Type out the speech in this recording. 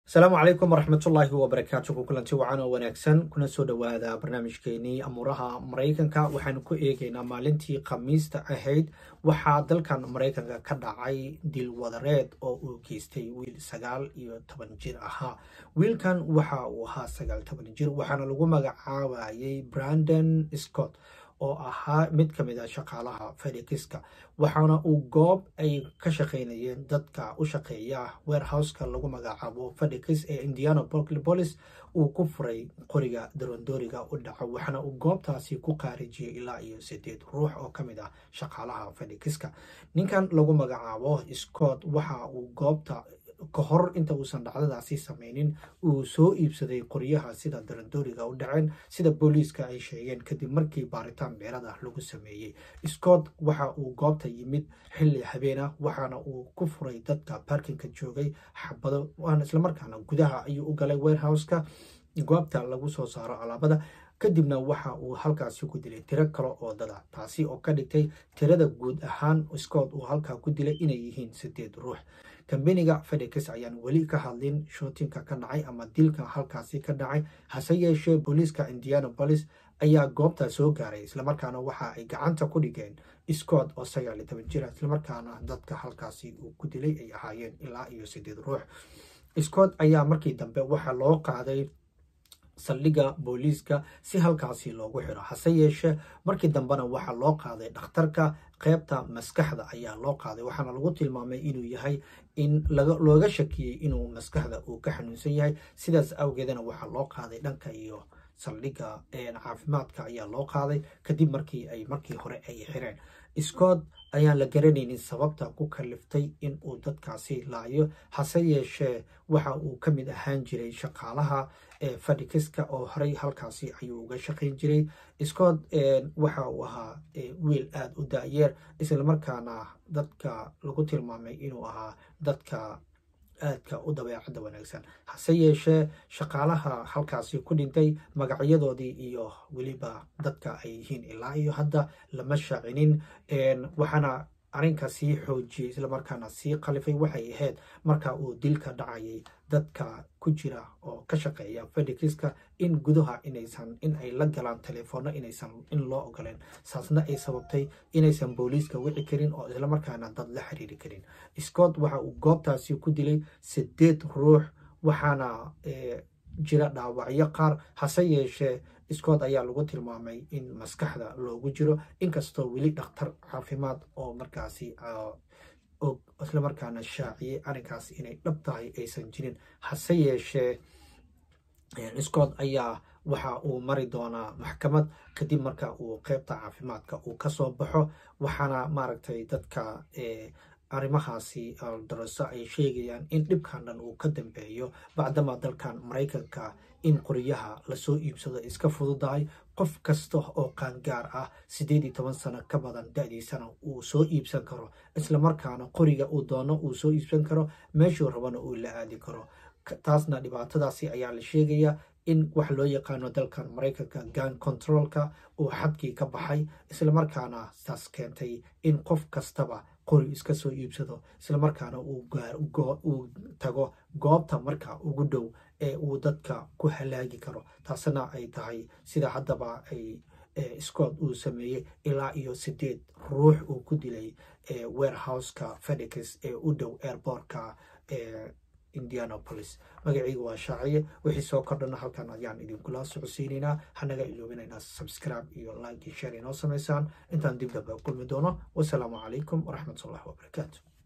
asalaamu calaykum waraxmatullaahi wabarakaatu ku kulanti wacan oo wanaagsan kuna soo dhowaada barnaamijkeenii amuuraha maraykanka waxaanu ku eegaynaa maalintii khamiista ahayd waxaa dalkan maraykanka ka dhacay dil wadareed oo uu geystay wiil sagaal iyo toban jir ahaa wiilkan waxa uu ahaa sagaal toban jir waxaana lagu magacaabayay brandon scott oo ahaa mid ka mid a shaqaalaha fedikiska waxaana uu goob ay ka shaqaynayeen dadka u shaqeeya warehouseka lagu magacaabo fedikis ee indiana bolis uu ku furay qoriga darondooriga u dhaco waxaana uu goobtaasi ku qaarijiyey ilaa iyo sideed ruux oo ka mid ah shaqaalaha fedikiska ninkan lagu magacaabo scott waxa uu goobta ka hor inta uusan dhacdadaasi samaynin uu soo iibsaday qoryaha sida darandooriga u dhaceen sida booliiska ay sheegeen kadib markii baaritaan beerada lagu sameeyey scott waxa uu goobta yimid xilli habeena waxaana uu ku furay dadka barkinka joogay xabado waana islamarkaana gudaha ayuu u galay warehouseka goobta lagu soo saaro alaabada kadibna waxa uu halkaasi ku dilay tiro kale oo dada taasi oo ka dhigtay tirada guud ahaan scott uu halkaa ku dilay inay yihiin sideed ruux kambeniga fedekis ayaan weli ka hadlin shootinka ka dhacay ama dilka halkaasi ka dhacay hase yeeshee booliiska indianabolis ayaa goobta soo gaaray islamarkaana waxa ay gacanta ku dhigeen scott oo sagaal iyo toban jira islamarkaana dadka halkaasi uu ku dilay ay ahaayeen ilaa iyo sideed ruux scott ayaa markii dambe waxaa loo qaaday saldhigga booliiska si halkaasi loogu xiro hase yeeshee markii dambena waxaa loo qaaday dhakhtarka qeybta maskaxda ayaa loo qaaday waxaana lagu tilmaamay inuu yahay in looga shakiyey inuu maskaxda uu ka xanuunsan yahay sidaas awgeedana waxaa loo qaaday dhanka iyo saldhigga caafimaadka ayaa loo qaaday kadib markii ay markii hore ay xireen scott ayaan la garanaynin sababta ku kaliftay in uu dadkaasi laayo hase yeeshee waxa uu ka mid ahaan jiray shaqaalaha fedikiska oo horey halkaasi ayuu uga shaqayn jiray scott waxa uu ahaa wiil aada u daayeer islamarkaana dadka lagu tilmaamay inuu ahaa dadka aadka u dabeecadda wanaagsan hase yeeshee shaqaalaha halkaasi ku dhintay magacyadoodii iyo weliba dadka ay yihiin ilaa iyo hadda lama shaacinin waxaana arrinka sii xoojiyey islamarkaana sii qalifay waxay ahayd marka uu dilka dhacayay dadka ku jira oo ka shaqeeya fedikiska in gudaha inaysan in ay la galaan telefoonno inaysan in loo ogoleen saasna ay sababtay inaysan booliiska wici karin oo islamarkaana dad la xiriiri karin scott waxa uu goobtaasi ku dilay sideed ruux waxaana jira dhaawacyo qaar hase yeeshee scott ayaa lagu tilmaamay in maskaxda loogu jiro inkastoo weli dhakhtar caafimaad oo markaasi og islamarkaana shaaciyey arrinkaas inay dhab tahay aysan jirin hase yeeshee scott ayaa waxa uu mari doonaa maxkamad kadib marka uu qeybta caafimaadka uu kasoo baxo waxaana maaragtay dadka arrimahaasi daraso ay sheegayaan in dhibkan dhan uu ka dambeeyo bacdama dalkan maraykanka in qoryaha lasoo iibsado iska fududahay qof kasta oo qaangaar ah siddeed iyo toban sano ka badan da-diisana uu soo iibsan karo islamarkaana qoriga uu doono uu soo iibsan karo meeshuu rabana uu la aadi karo taasna dhibaatadaasi ayaa la sheegayaa in wax loo yaqaano dalkan maraykanka gan controlka uu xadkii ka baxay islamarkaana saas keentay in qof kastaba qori iska soo iibsado islamarkaana uu tago goobta marka ugu dhow ee uu dadka ku halaagi karo taasna ay tahay sida haddaba ay scott uu sameeyey ilaa iyo sideed ruux uu ku dilay warehouseka fedikis ee u dhow airbortka indianabolis magaciiga waa shaaciye wixii soo kordhana halkan ayaan idinkula socodsiinaynaa hanaga iloobinaynaa subscribe iyo like iyo share inoo samaysaan intaan dib dambe kulmi doono wasalaamu calaykum waraxmatullahi wabarakaatu